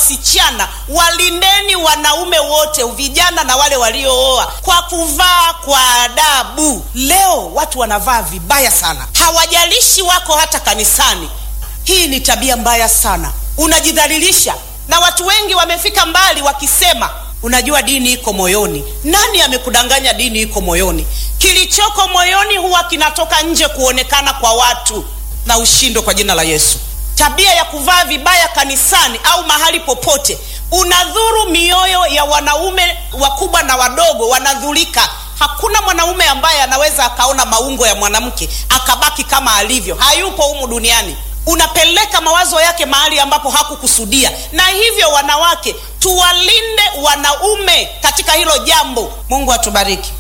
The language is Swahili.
wasichana, walindeni wanaume wote, vijana na wale waliooa, kwa kuvaa kwa adabu. Leo watu wanavaa vibaya sana, hawajalishi wako hata kanisani. Hii ni tabia mbaya sana, unajidhalilisha, na watu wengi wamefika mbali wakisema Unajua, dini iko moyoni. Nani amekudanganya? Dini iko moyoni. Kilichoko moyoni huwa kinatoka nje kuonekana kwa watu, na ushindo kwa jina la Yesu. Tabia ya kuvaa vibaya kanisani au mahali popote unadhuru mioyo ya wanaume wakubwa na wadogo, wanadhurika. Hakuna mwanaume ambaye anaweza akaona maungo ya mwanamke akabaki kama alivyo, hayupo humu duniani. Unapeleka mawazo yake mahali ambapo hakukusudia. Na hivyo wanawake, tuwalinde wanaume katika hilo jambo. Mungu atubariki.